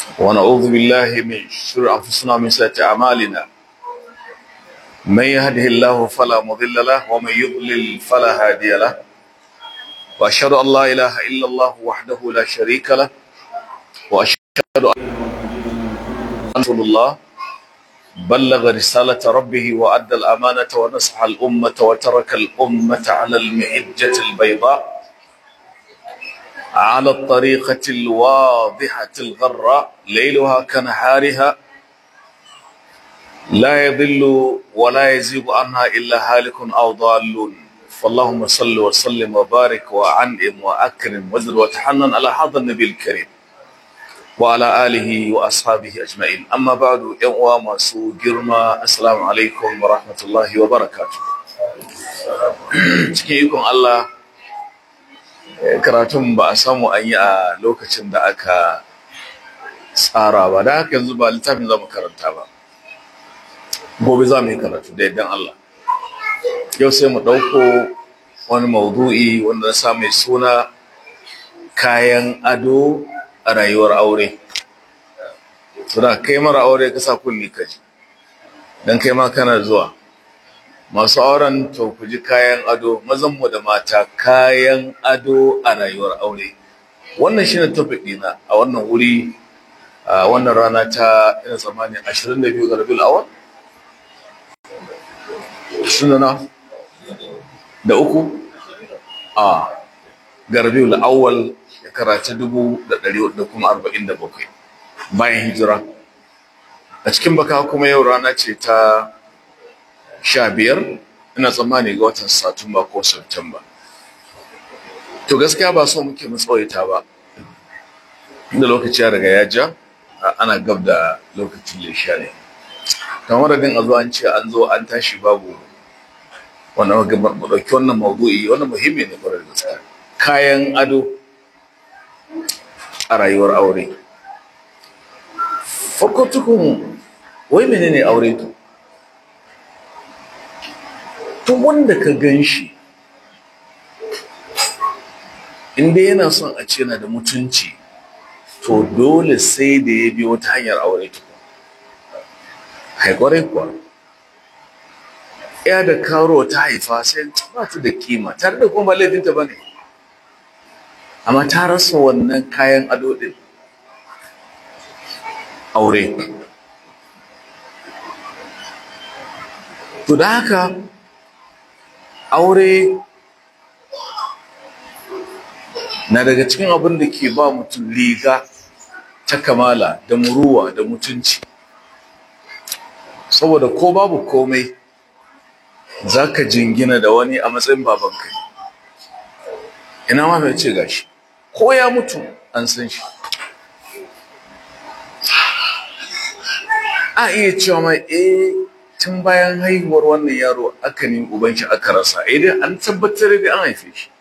ونعوذ بالله من شرور أنفسنا ومن سيئات أعمالنا من يهده الله فلا مضل له ومن يضلل فلا هادي له وأشهد أن لا إله إلا الله وحده لا شريك له وأشهد أن رسول الله بلغ رسالة ربه وأدى الأمانة ونصح الأمة وترك الأمة على المحجة البيضاء على الطريقة الواضحة الغراء ليلها كنهارها لا يضل ولا يزيغ عنها إلا هالك أو ضال فاللهم صل وسلم وبارك وعنئم وأكرم وزد وتحنن على هذا النبي الكريم وعلى آله وأصحابه أجمعين أما بعد يوم masu girma assalamu alaikum wa rahmatullahi wa barakatuh cikin ikon Allah karatun ba a samu an yi a lokacin da aka tsara ba da haka yanzu ba littafin za mu karanta ba gobe za mu yi karatu da yadda Allah yau sai mu ɗauko wani maudu'i wanda na sa mai suna kayan ado a rayuwar aure suna kai mara aure ka sa kulli ka ji don kai ma kana zuwa masu auren to ku ji kayan ado mazanmu da mata kayan ado a rayuwar aure wannan shine topic dina a wannan wuri a wannan rana ta ina tsammani 22 ga rabiul awal sunana da uku a ga rabiul awal shekara ta dubu da ɗari da kuma arba'in da bakwai bayan hijira a cikin baka kuma yau rana ce ta sha biyar ina tsammani ga watan satumba ko septemba to gaskiya ba so muke tsawaita ba inda lokaci ya riga ya ja ana gab da lokacin lesha ne kamar din a zo an ce an zo an tashi babu wannan ɗauki wannan maudu'i wannan muhimmi ne kwarar gaskiya kayan ado a rayuwar aure farko tukun wai menene aure to tun wanda ka gan shi inda yana son a ce na da mutunci to dole sai da ya biyo ta hanyar aure tukun haikwarai kuwa ya da karo ta haifa sai ba ta da kima tare da kuma laifinta ba ne amma ta rasa wannan kayan ado din aure to da haka aure na daga cikin abin da ke ba mutum liga ta kamala da muruwa da mutunci saboda ko babu komai za ka jingina da wani a matsayin babanka ina ma mai ce gashi ko ya mutu an san shi a iya cewa mai eh tun bayan haihuwar wannan yaro aka ne uban shi aka rasa idan an tabbatar da an haife shi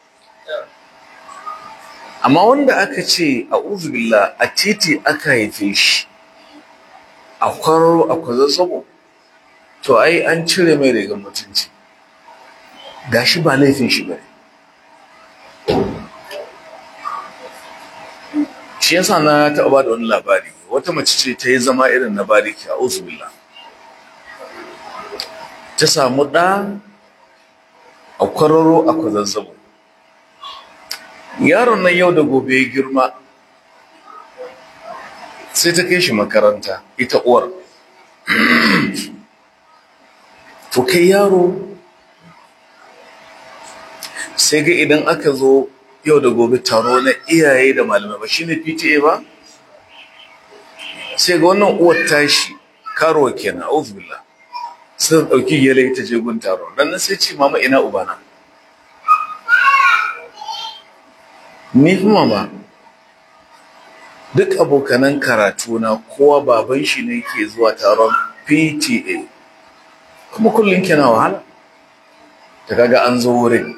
amma wanda aka ce a uzubillah a titi aka haife shi a kwararo a kwazazzabo to ai an cire mai rigar mutunci gashi ba laifin shi bane shi yasa na taɓa ba da wani labari wata mace ce ta yi zama irin na bariki a uzubillah ta samu ɗa a kwararo a kwazazzabo yaron nan yau da gobe ya girma sai ta kai shi makaranta ita uwar to kai yaro sai ga idan aka zo yau da gobe taro na iyaye da malamai ba shine PTA ba sai ga wannan uwar tashi karuwa kenan auzubillah sai dauki yale ta je gun taro dan sai ce mama ina ubana ni fi mama duk abokanan karatu na kowa baban shi ne ke zuwa taron PTA kuma kullum kina wahala ta kaga an zo wurin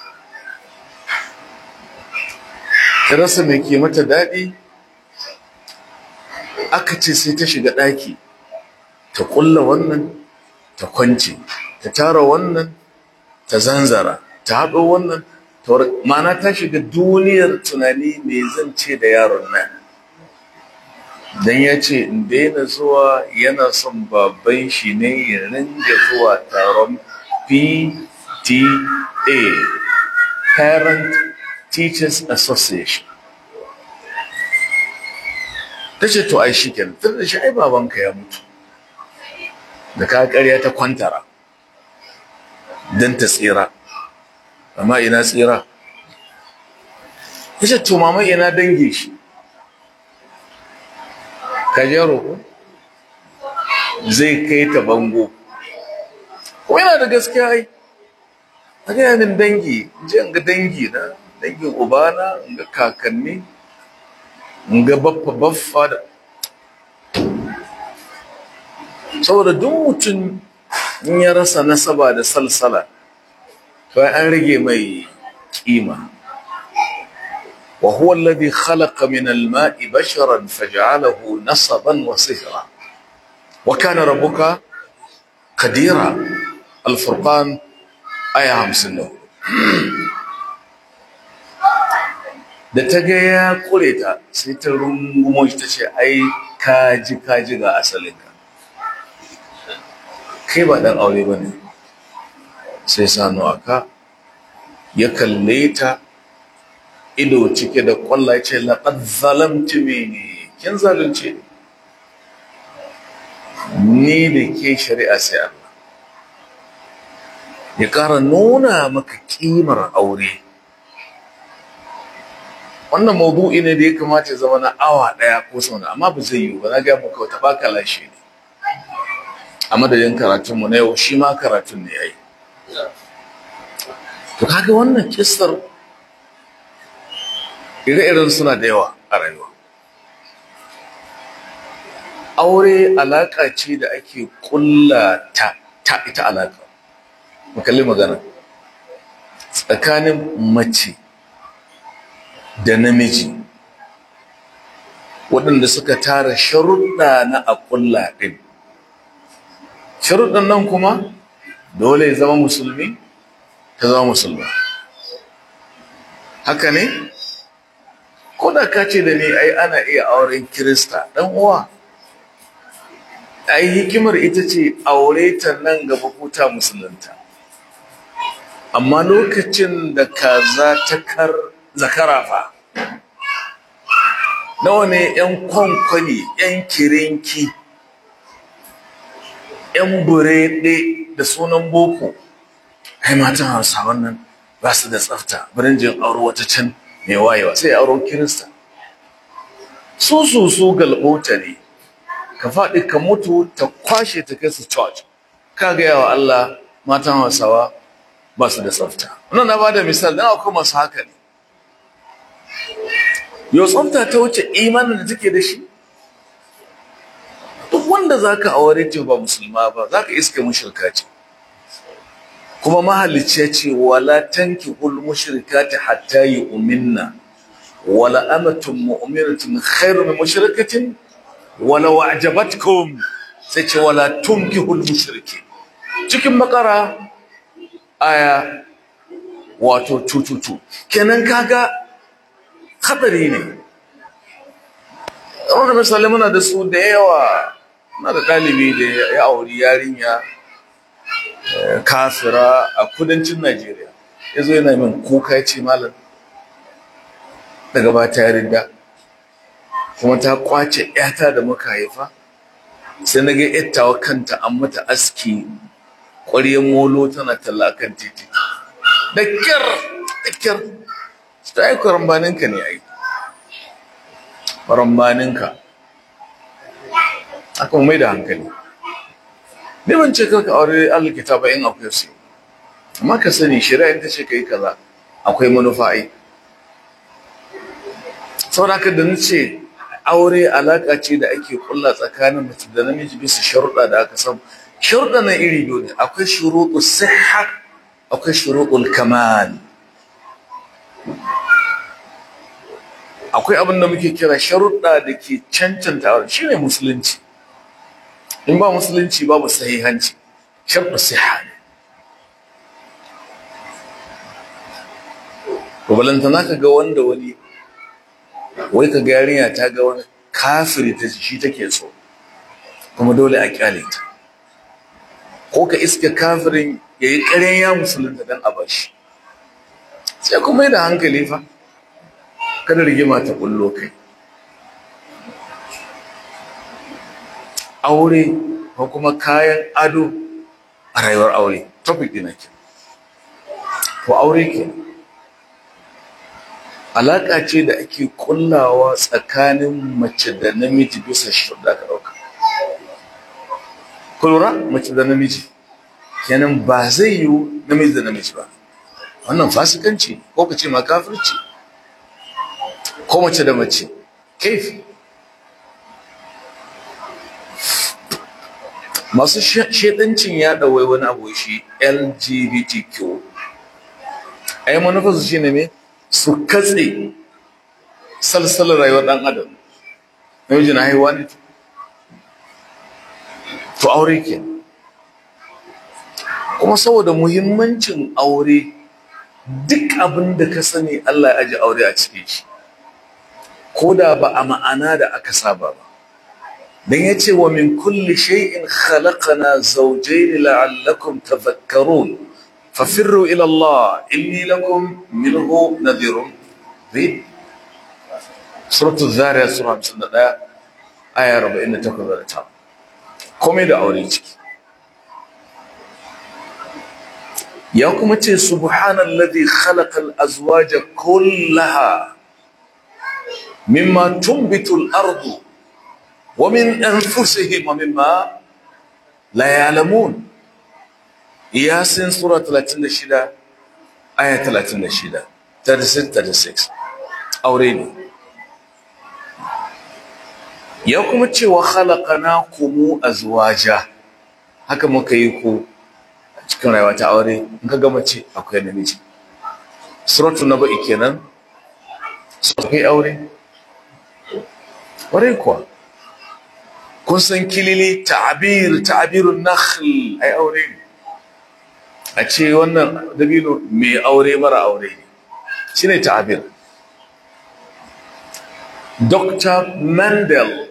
ta rasa mai ke mata daɗi aka ce sai ta shiga ɗaki ta ƙulla wannan ta kwance ta tara wannan ta zanzara ta haɗo wannan mana ta shiga duniyar tunani mai zan ce da yaron nan dan ya ce in daina zuwa yana son baban shi ne ya ringa zuwa taron PTA Parent Teachers Association ta ce to ai shi kenan tun da shi ai babanka ya mutu da ka karya ta kwantara don ta tsira amma ina tsira ya ce to mama ina dange shi ka je roƙo zai kai ta bango ko yana da gaskiya ai a gaya min dangi je in ga dangi na dangin ubana in ga kakanni in ga baffa baffa da saboda duk mutum in ya rasa nasaba da salsala to an rage mai kima وهو الذي خلق من الماء بشرا فجعله نصبا وصهرا وكان ربك قديرا الفرقان آية 50 da ta ga ya kure ta sai ta rungumo shi ta ce ai kaji kaji ga asalinka kai ba dan aure ba ne sai sanu aka ya kalle ta ido cike da kwallaye ce laqad zalamti mini kin zalunce ni da ke shari'a sai Allah ya ƙara nuna maka ƙimar aure wannan maudu'i ne da ya kamata ya zama na awa ɗaya ko sau amma ba zai yiwu ba na ga muka wata baka lashe ne a madadin karatunmu na yau shi ma karatun ne ya yi to kaga wannan kissar ire-iren suna da yawa a rayuwa aure alaƙa ce da ake ƙulla ta ta ita alaƙa makalli magana tsakanin mace da namiji waɗanda suka tara sharuɗa na a ƙulla ɗin sharuɗan nan kuma dole ya zama musulmi ta zama musulma haka ne ko da ka ce da ni ai ana iya auren kirista ɗan uwa ai hikimar ita ce aure ta nan gaba ko ta musulunta amma lokacin da kaza ta kar zakara fa nawa ne yan kwankwani yan kirinki yan burede da sunan boko ai matan hausawan nan ba su da tsafta birin jin auro wata can mai wayewa sai auren kirista su su su galbota ne ka faɗi ka mutu ta kwashe ta kai su church ka gaya wa Allah matan hausawa ba su da tsafta wannan na bada misali dan akwai masu haka ne yau tsafta ta wuce imanin da take da shi duk wanda zaka aure ce ba musulma ba zaka iska mushrika ce kuma mahalicci ya ce wala tankihul mushrikati hatta yu'minna wala amatun mu'minatun khairu min mushrikatin wala wa'jabatkum sai ce wala tunkihul mushriki cikin makara aya wato tututu kenan kaga hadari ne wanda misali muna da su da yawa na da ɗalibi da ya auri yarinya kafira a kudancin Najeriya ya zo yana min kuka ya ce malam daga ba ta yarinda kuma ta kwace yata da muka haifa sai na ga yattawa kanta an mata aski ƙwaryen molo tana talla kan titi da kyar da kyar ta yi kwarambaninka ne ai kwarambaninka aka mai da hankali ne ban ce karka aure alkita ba in akwai su amma ka sani shari'a ta ce ka yi kaza akwai manufa ai saboda haka da nace aure alaka ce da ake kulla tsakanin mace da namiji bisa sharuɗa da aka samu sharuɗa na iri biyu ne akwai shuruɗu sihha akwai shuruɗul kamal akwai abin da muke kira sharuɗa da ke cancanta aure shine musulunci in ba musulunci babu sahihanci sharɗu siha ne to balantana ka ga wanda wani wai ka ga yarinya ta ga wani kafiri ta shi take so kuma dole a kyale ta ko ka iske kafirin ya yi ƙaryan ya musulunta don a bashi sai kuma yi da hankali fa kada rigima ta kullo kai aure ko kuma kayan ado a rayuwar aure topic ɗina ke ko aure ke alaƙa ce da ake kullawa tsakanin mace da namiji bisa shi da aka ɗauka kulura mace da namiji kenan ba zai yiwu namiji da namiji ba wannan fasikanci ko ka ce ma kafirci ko mace da mace kaifi masu shedancin ya ɗauwai wani abu shi lgbtq a yi manufarsu shi ne ne su katse salsalar rayuwar ɗan adam namiji na haihuwa ne to aure ke kuma saboda muhimmancin aure duk abin da ka sani Allah ya aji aure a cikin shi ko da ba a ma'ana da aka saba ba dan yace wa min kulli shay'in khalaqna zawjayn la'allakum tadhakkarun fafirru ila Allah inni lakum minhu nadhirun bi suratul zariyat sura 51 aya 48 ta komai da aure ciki ya kuma ce subhanallazi khalaqal azwaja kullaha mimma tunbitu al-ardu wa min anfusihim wa mimma la ya'lamun yasin sura 36 aya 36 36 aure ne ya kuma ce wa khalaqnakum azwaja haka muka yi ku cikin rayuwa ta aure in ka gama ce akwai namiji suratu na ba'i kenan akwai aure ƙwarai kuwa kun san kilili ta'abir ta'abirun nakhl ai aure ne a ce wannan dabino mai aure mara aure ne shine ta'abir Dr. Mendel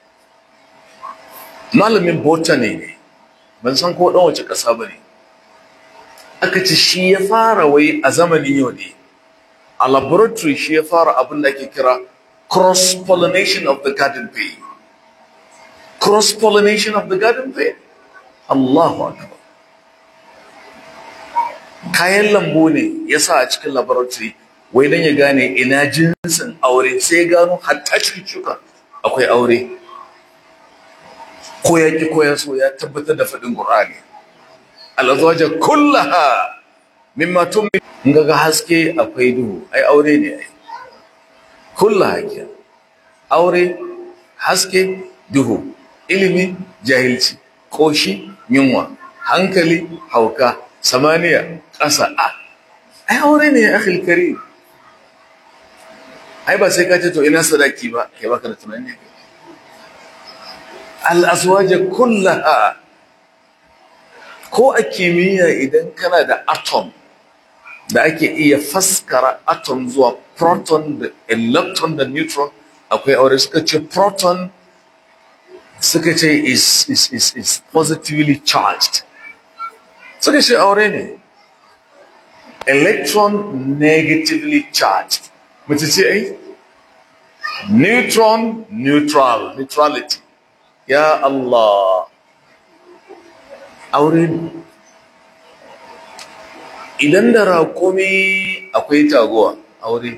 malamin botany ne ban san ko ɗan wace ƙasa ba ne aka ce shi ya fara wai a zamanin yau ne a laboratory shi ya fara abin da ake kira cross-pollination of the garden pea cross-pollination of the garden pea Allahu akbar kayan lambu ne ya sa a cikin laboratory wai don ya gane ina jinsin aure sai ya gano hatta cikin shuka akwai aure ko ya ki ko ya so ya tabbatar da faɗin Qur'ani alazwaja kullaha mimma tummi in ga haske akwai duhu ai aure ne ai kullaha ke aure haske duhu ilimi jahilci koshi yunwa hankali hauka samaniya ƙasa a ai aure ne ya akhil karim ai ba sai ka ce to ina sadaki ba kai baka da tunani al-azwaja kullaha ko a kimiyya idan kana da atom da ake iya faskara atom zuwa proton da electron da neutron akwai aure suka ce proton suka ce is, is, is, is positively charged suka ce aure ne electron negatively charged mace ce ai neutron neutral neutrality ya Allah aure ne idan da raƙumi akwai taguwa aure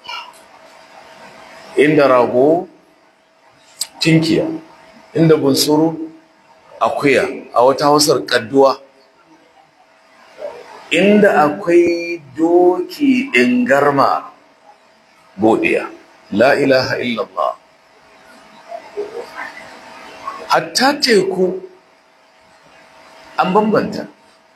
inda rago tinkiya inda bunsuru akuya a wata hausar kadduwa inda akwai doki ingarma godiya la ilaha illallah hatta teku an bambanta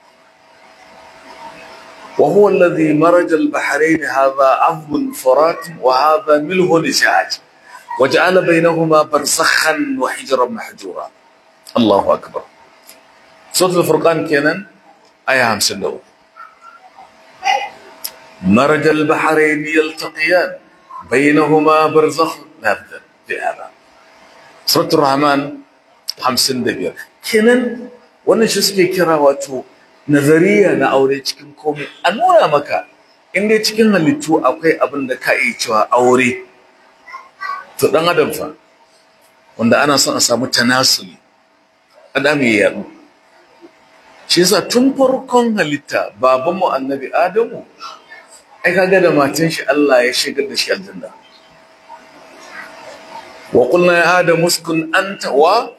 وهو الذي مرج البحرين هذا عذب فرات وهذا ملح نجاج وجعل بينهما برزخا وحجرا محجورا الله اكبر سوره الفرقان كينان ايه 50 مرج البحرين يلتقيان بينهما برزخ نبذا في هذا suratul rahman hamsin da biyar kenan wannan shi suke kira wato nazariya na aure cikin komai a nuna maka in dai cikin halittu akwai abin da ka iya cewa aure to dan adam fa wanda ana son a samu tanasuli adam ya yadu shi yasa tun farkon halitta babanmu annabi adamu ai kaga da matan shi Allah ya shigar da shi aljanna wa qulna ya adamu uskun anta wa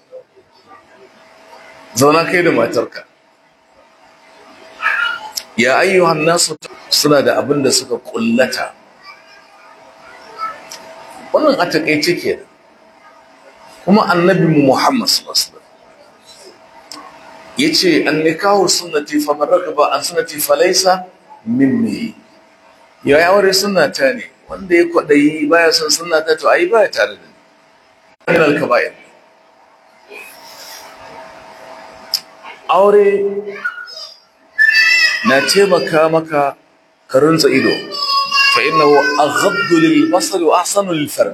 zauna kai da matarka ya ayyuhan nasu suna da abin da suka kullata wannan a takaice kenan kuma annabi Muhammad sallallahu alaihi wasallam yace annikahu sunnati faman rakaba an sunnati falaysa minni ya yi aure sunnata ne wanda ya kwadayi baya son sunnata to ai baya tare da ni min al-kaba'ir aure na taimaka maka ka runtsa ido fa innahu aghaddu lil basari wa ahsanu lil farj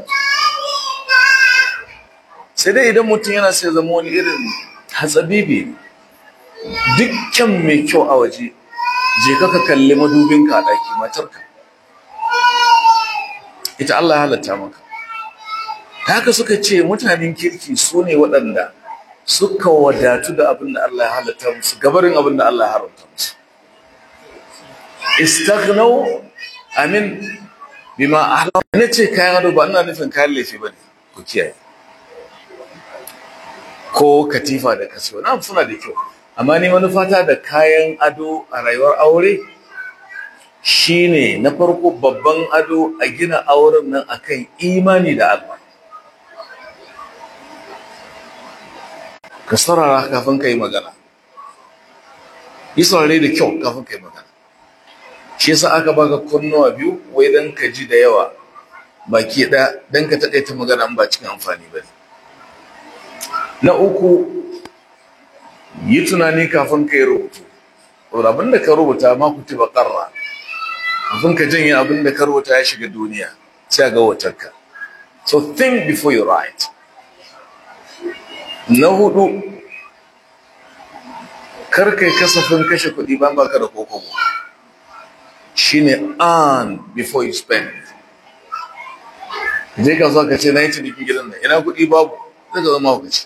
sai dai idan mutum yana sai zama wani irin hatsabibi dukkan mai kyau a waje je ka ka kalli madubinka a ɗaki matarka ita Allah ya halatta maka haka suka ce mutanen kirki su ne waɗanda suka wadatu da abin da Allah ya halatta musu gabarin abin da Allah ya haramta musu istaghnau amin bima ahla ne ce kayan ado ba ina nufin kayan laifi bane ku kiyaye ko katifa da kasuwa na suna da kyau amma ni manufata da kayan ado a rayuwar aure shine na farko babban ado a gina auren nan akan imani da Allah ka sarara kafin ka yi magana yi saurare da kyau kafin ka yi magana shi yasa aka baka kunnuwa biyu wai dan ka ji da yawa baki ɗaya dan ka taƙaita magana ba cikin amfani ba ne na uku yi tunani kafin ka yi rubutu abin da ka rubuta ma ku ba ƙarra kafin ka janye abin da ka rubuta ya shiga duniya sai ga watarka so think before you write na hudu kar kai kasafin kashe kuɗi ban baka da kokobo shine earn before you spend je ka zo ka ce na yi cinikin gidan nan ina kuɗi babu zai ka zama hukaci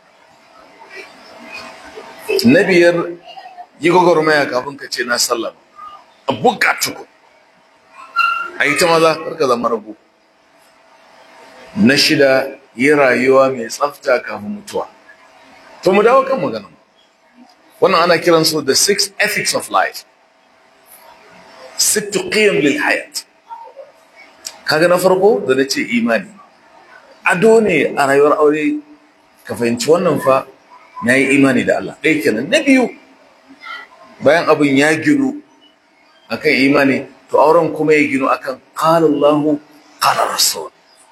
na biyar yi gwagwarmaya kafin ka ce na sallama a buga tuku a yi ta maza karka zama rabu na shida yi rayuwa mai tsafta kafin mutuwa to mu dawo kan magana wannan ana kiran su the six ethics of life sittu qiyam lil hayat kaga na farko da nace imani ado ne a rayuwar aure ka fahimci wannan fa na yi imani da Allah ɗaya kenan na biyu bayan abin ya ginu akan imani to auren kuma ya ginu akan qala Allahu qala rasul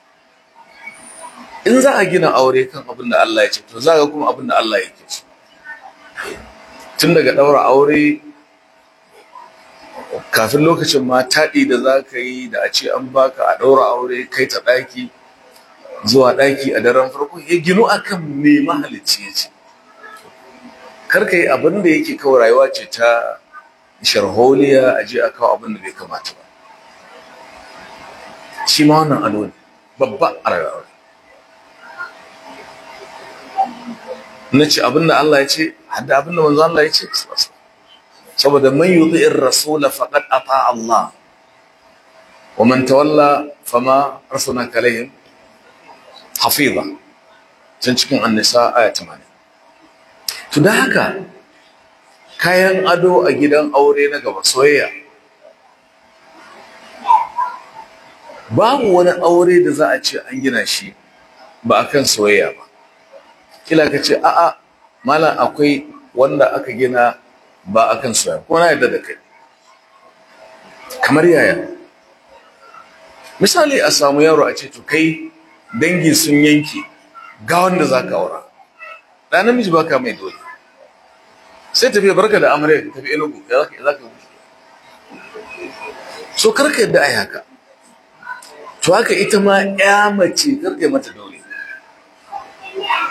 in za a gina aure kan abin da Allah ya ce to za ga kuma abin da Allah yake so tun daga ɗaura aure kafin lokacin ma taɗi da za ka yi da a ce an baka a ɗaura aure kai ta ɗaki zuwa ɗaki a daren farko ya ginu akan me mahalicci ya ce kar ka yi abin da yake kawai rayuwa ce ta sharholiya a je a kawo abin da bai kamata ba shi ma wannan ado ne babba a rayuwa na ce abin da Allah ya ce hadda abin da manzo Allah ya ce saboda man yuti'ir rasula faqad ata Allah wa man tawalla fama arsalnaka alaihim hafiza can cikin annisa aya 80 to da haka kayan ado a gidan aure na gaba soyayya babu wani aure da za a ce an gina shi ba akan soyayya ba kila ka ce a'a malam akwai wanda aka gina ba akan soyayya ko na yadda da kai kamar yaya misali a samu yaro a ce to kai dangi sun yanke ga wanda za ka aura da namiji ba ka mai dole sai tafi barka da amarya ka tafi enugu ya za ka so karka yadda ai haka to haka ita ma ya mace karka mata dole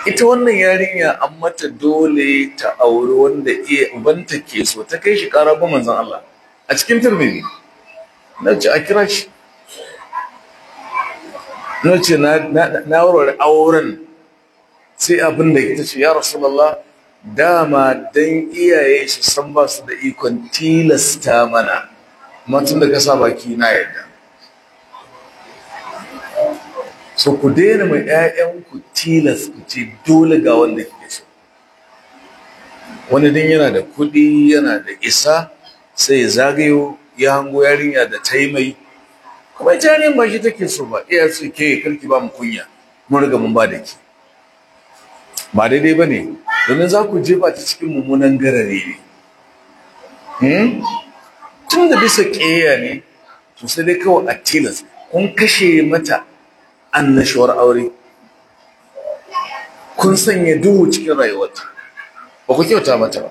ita wannan yarinya an mata dole ta auri wanda iya ubanta ke so ta kai shi ƙara ba manzon Allah a cikin turmini na ce a kira shi na ce na warware auren sai abin da ita ce ya rasulallah dama dan iyaye su san ba su da ikon tilasta mana matun da ka sa baki na yadda so ku daina mai 'ya'yanku tilas ku ce dole ga wanda kike so wani din yana da kuɗi yana da isa sai ya zagayo ya hango yarinya da ta yi mai kuma ita yarinyar ba shi take so ba iya su ke karki ba mu kunya mun riga mun ba da ki ba daidai ba ne domin za ku jefa ta cikin mummunan garare ne tun da bisa ƙeya ne to sai dai kawai a tilas kun kashe mata annashuwar aure kun sanya duhu cikin rayuwarta ba ku kyauta mata ba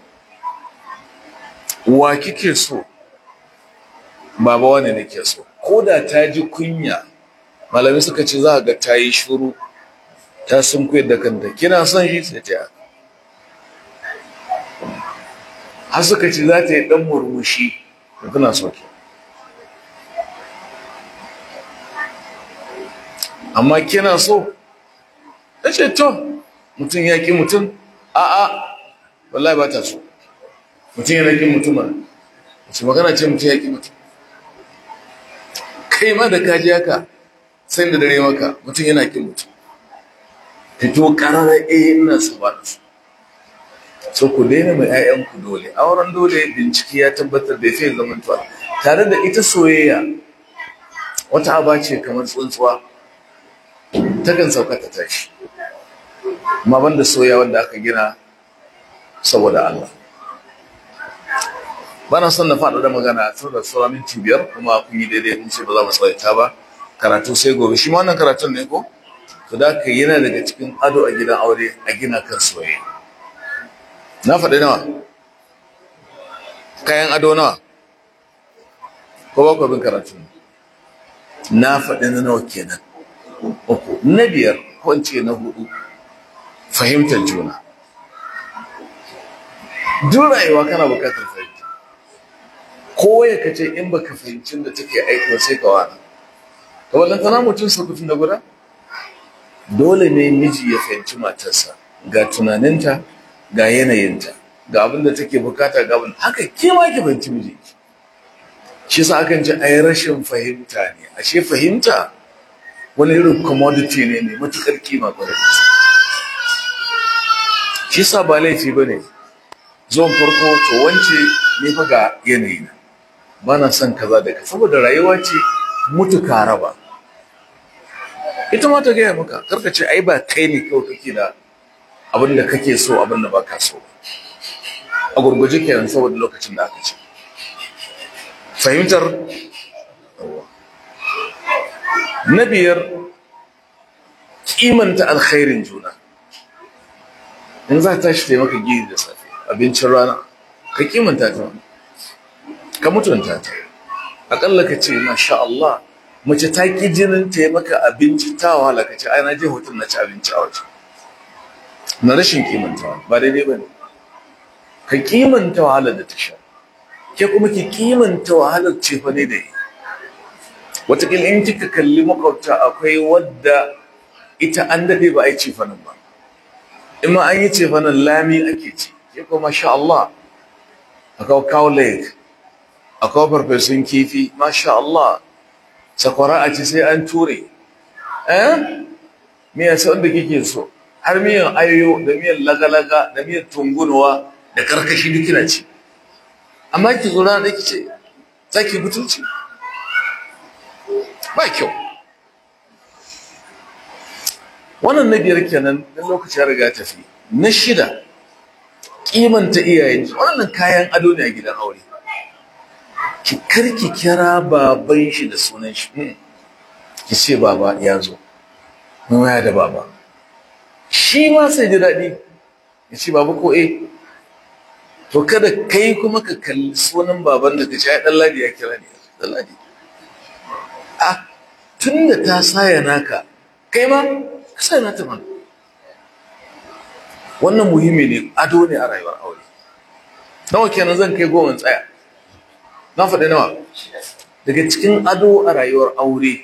wa kike so baba wane ne ke so ko da ta ji kunya malami suka ce za ga ta yi shuru ta sun koyar da kanta kina son shi sai ta har suka ce za ta yi dan murmushi da tana so ki amma kina so ta ce to mutum ya ƙi mutum a'a wallahi ba ta so mutum yana ƙin mutum ba wace magana ce mutum ya ƙi mutum kai ma da kaji haka sai da dare maka mutum yana ƙin mutum fito ƙarara eh ina su ba da su so ku daina mai 'ya'yanku dole auren dole bincike ya tabbatar da ya fi zamantuwa tare da ita soyayya wata aba ce kamar tsuntsuwa takan sauka ta tashi amma banda soya wanda aka gina saboda Allah bana son na faɗa da magana saboda sauran minti biyar kuma kun yi daidai mun ce ba za mu tsawaita ba karatu sai gobe shi ma wannan karatun ne ko to da ka yana daga cikin ado a gidan aure a gina kan soyayya na faɗi nawa kayan ado nawa ko ba ku bin karatu na faɗi na nawa kenan uku na biyar ko in ce na hudu fahimtar juna duk rayuwa kana bukatar fahimta ko ya kace in baka fahimcin da take aiki sai ka wani to wallan tana mutum sakutun da guda dole ne miji ya fahimci matarsa ga tunaninta ga yanayinta ga abin da take bukata ga abin haka ke ma ki fahimci miji shi sa akan ce ai rashin fahimta ne ashe fahimta wani irin commodity ne mai matukar kima kwarai shi sa ba laifi ba ne zuwan farko to wance ne fa ga yanayi na ba na son kaza da ka saboda rayuwa ce mutu ka raba ita ma ta gaya maka karka ce ai ba kai ne kawai kake da abin da kake so abin da ba ka so a gurguje kenan saboda lokacin da aka ce fahimtar na biyar kimanta alkhairin juna in za ta shi taimaka gini da safe abincin rana ka kimanta ta ka mutunta ta akalla ka ce masha Allah mace ta ki jinin taimaka abinci ta wahala ka ce ai na je hotel na ci abinci a waje na rashin kimantawa ba daidai ba ne ka kimanta wahalar da ta sha ke kuma ki kimanta wahalar cefa ne da yi wataƙila in kika kalli makwabta akwai wadda ita an daɗe ba a yi cefanin ba in ma an yi cefanin lami ake ci ke kuma masha Allah akwai cow leg akwai farfesun kifi masha Allah sakwara a ci sai an ture eh miya sai wanda kike so har miyan ayoyo da miyan lagalaga da miyan tungunuwa da karkashi duk kina ci amma ki zo rana ki ce za ki butulci ba kyau wannan na biyar kenan dan lokaci ya riga tafi na shida kimanta iyayen wannan kayan ado ne a gidan aure ki karki kira baban shi da sunan shi ki ce baba ya zo mun waya da baba shi ma sai ji daɗi ya ce baba ko eh to kada kai kuma ka kalli sunan baban da ka ce ai dan ladi ya kira ne dan ladi a tunda ta saya naka kai ma ka saya nata mana wannan muhimmi ne ado ne a rayuwar aure nawa kenan zan kai goma tsaya na faɗi nawa daga cikin ado a rayuwar aure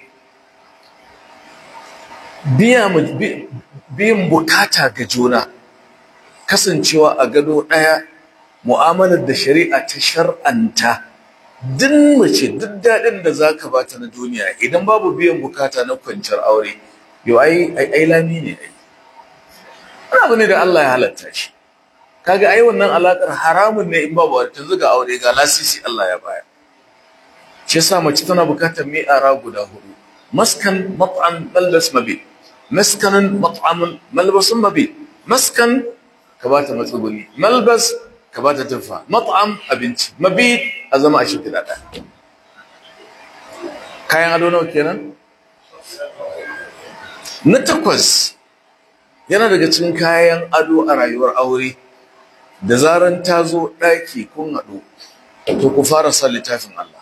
biyan bukata ga juna kasancewa a gado ɗaya mu'amalar da shari'a ta shar'anta duk mace duk daɗin da za ka bata na duniya idan babu biyan bukata na kwanciyar aure yau ai ai lami ne ai wani abu ne da Allah ya halatta shi kaga ai wannan alakar haramun ne in babu wata zuga aure ga lasisi Allah ya baya shi yasa mace tana bukatar mi'ara guda hudu maskan mat'am malbas mabi maskanan mat'amun malbasun mabi maskan ka bata matsuguni malbas ka bata tufa mat'am abinci mabi a zama a shimfiɗa ɗaya kayan ado nawa kenan na takwas yana daga cikin kayan ado a rayuwar aure da zaran ta zo ɗaki kun haɗu to ku fara sa littafin Allah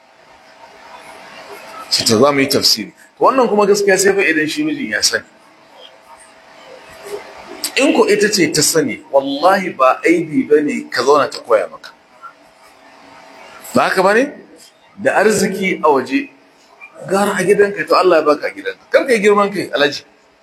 shi ta za mu yi tafsiri wannan kuma gaskiya sai fa idan shi mijin ya sani in ko ita ce ta sani wallahi ba aibi ba ne ka zauna ta koya maka ba haka ba ne da arziki a waje gara a gidanka to Allah ya baka a gidanka kar ka yi girman kai alaji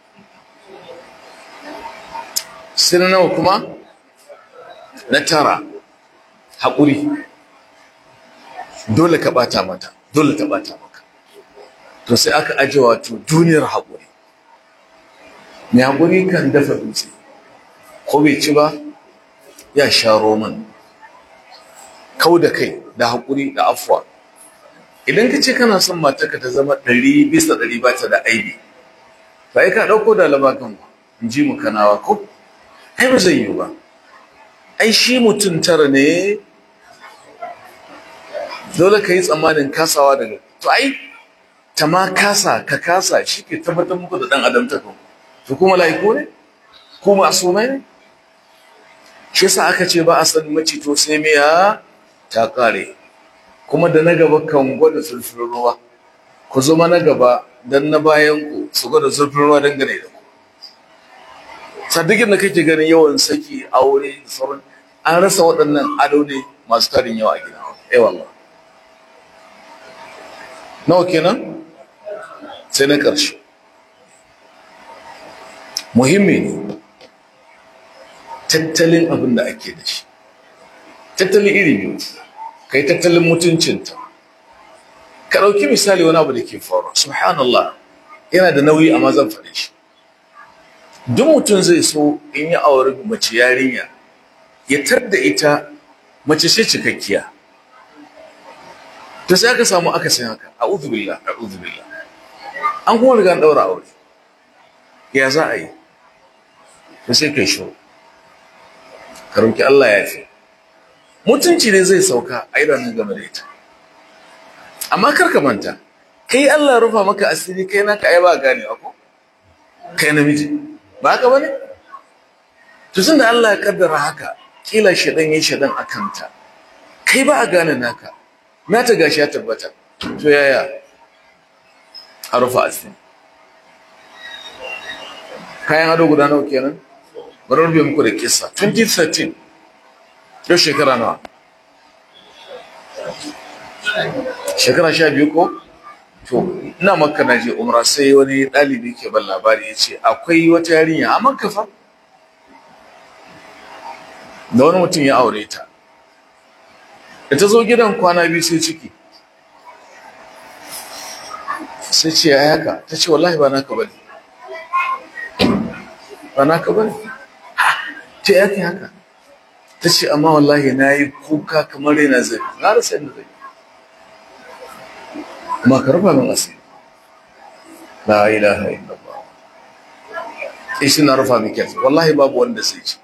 sai na nawa kuma na tara haƙuri dole ka ɓata mata dole ta ɓata maka to sai aka aje wato duniyar haƙuri mai haƙuri kan dafa dutse ko bai ci ba ya sha roman kau da kai da haƙuri da afuwa idan ka ce kana son matarka ta zama ɗari bisa ɗari ba ta da aibi ba ka ɗauko da labakan ba in ji mu kanawa ko ai ba zai yi ba ai shi mutum tara ne dole ka yi tsammanin kasawa daga to ai ta ma kasa ka kasa shi ke tabbatar muku da ɗan adam ta kan to kuma laiku ne ko masumai ne shi yasa aka ce ba a san macito sai miya ta kare kuma da na gaba kan gwada zurfin ruwa ku zama na gaba dan na bayan ku su gwada zurfin ruwa dangane da ku sadiqin da kake ganin yawan saki aure da sauran an rasa waɗannan ado ne masu tarin yawa a gida eh wallah nawa kenan sai na ƙarshe muhimmi ne tattalin abin da ake da shi tattalin iri biyu ka yi tattalin mutuncinta ka ɗauki misali wani abu da ke faru subhanallah yana da nauyi amma zan faɗi shi duk mutum zai so in yi aure mace yarinya ya tadda ita mace ce cikakkiya ta sai aka samu aka sai haka a'udhu billah a'udhu billah an kuma riga daura aure ya za a yi to sai kai shiru ka roki Allah ya fi mutunci ne zai sauka a idanun game da ita amma kar ka manta kai Allah rufa maka asiri kai naka ai ba gane ko kai namiji ba haka bane to da Allah ya kaddara haka kila shedan yayi shedan akanta kai ba a gane naka na ta gashi ya tabbata to yaya a rufa asiri kayan ado guda nawa kenan bari rufe muku da kisa 2013 yau shekara nawa shekara sha biyu ko to ina maka na je umra sai wani ɗalibi ke ban labari ya ce akwai wata yarinya a makka fa da wani mutum ya aure ta da ta zo gidan kwana biyu sai ciki sai ce ya haka ta ce wallahi ba naka bane ba naka bane ta yake haka ta ce amma wallahi na yi kuka kamar yana zai na rasa yadda zai amma ka rufa min asiri la ilaha illallah ishi na rufa min kyau wallahi babu wanda sai ce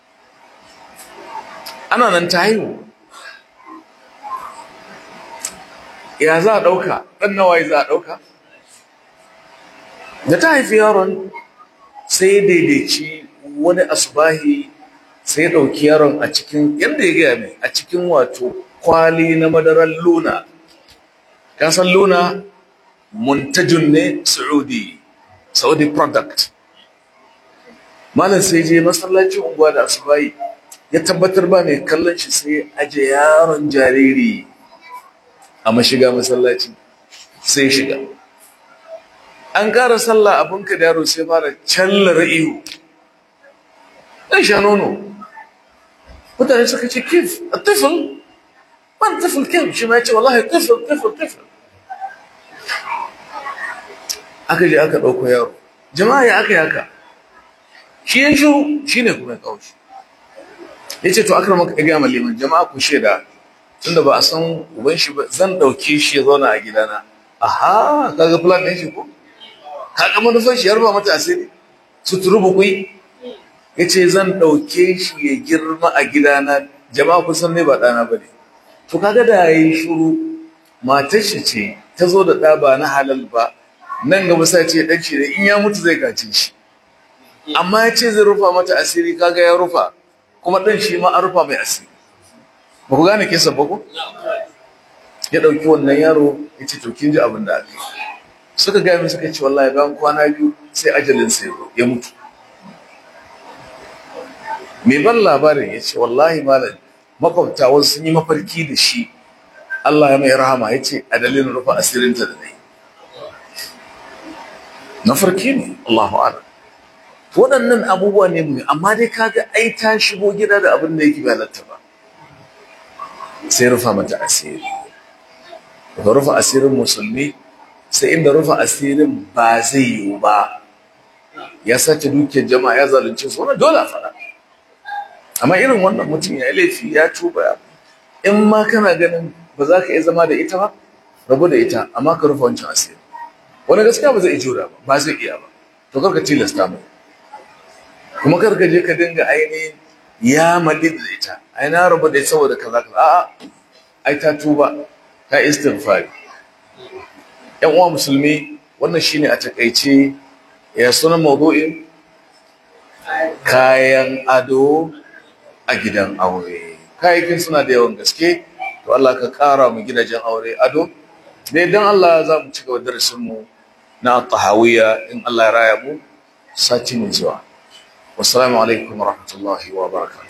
ana nan ta haihu ya za a ɗauka ɗan nawaye za a ɗauka da ta haifi yaron sai daidaici wani asubahi sai ɗauki yaron a cikin yadda ya gaya mai a cikin wato kwali na madarar luna kasan luna muntajun ne saudi saudi product malam sai je masallacin unguwa da asubahi ya tabbatar ba mai kallon shi sai aje yaron jariri a mashiga masallaci sai shiga an ƙara sallah abinka da yaro sai fara callar ihu ɗan sha nono mutane suka ce kif a tifil ban tifil kif shi ma ya ce wallahi tifil tifil tifil aka je aka ɗauko yaro jama'a ya aka yi haka shi ya shiru shi ne kuma ya kawo shi ya ce to aka maka ya gama liman jama'a ku shaida tunda ba a san uban shi ba zan ɗauke shi ya zauna a gidana aha kaga plan ɗin shi ko kaga manufan shi ya rufa mata asiri suturu bukui ya ce zan ɗauke shi ya girma a gidana jama'a kun san ne ba ɗana ba ne to kaga da ya yi shuru matar shi ce ta zo da ɗa ba na halal ba nan gaba sai ce ɗan shi da in ya mutu zai gace shi amma ya ce zai rufa mata asiri kaga ya rufa kuma ɗan shi ma an rufa mai asiri ba ku gane kesa ba ku ya ɗauki wannan yaro ya ce to kin ji abin da aka yi suka gaya min suka ce wallahi bayan kwana biyu sai ajalin sai ya mutu mai ban labarin ya ce wallahi malam makwabta wasu sun yi mafarki da shi Allah ya mai rahama ya ce a dalilin rufa asirinta da dai na farki ne Allahu a'lam waɗannan abubuwa ne mu amma dai kaga ai ta shigo gida da abin da yake bai halatta ba sai rufa mata asiri daga rufa asirin musulmi sai inda rufa asirin ba zai yiwu ba ya sace dukiyar jama'a ya zalunce su wannan dole a faɗa amma irin wannan mutum ya yi laifi ya tuba in ma kana ganin ba za ka iya zama da ita ba rabu da ita amma ka rufa wancan asiri wani gaskiya ba zai iya jura ba ba zai iya ba to karka tilasta mai kuma karka je ka dinga ainihin ya mali da ita ai na rabu da ita saboda kaza kaza a'a ai ta tuba ta istighfari yan uwa musulmi wannan shine a takaice ya sunan mawdu'in kayan ado a gidan aure kayayyakin suna da yawan gaske to Allah ka kara mu gidajen aure ado da idan Allah za mu ci gaba darasin mu na tahawiyya in Allah ya raya mu sati mai zuwa wassalamu alaikum warahmatullahi wabarakatuh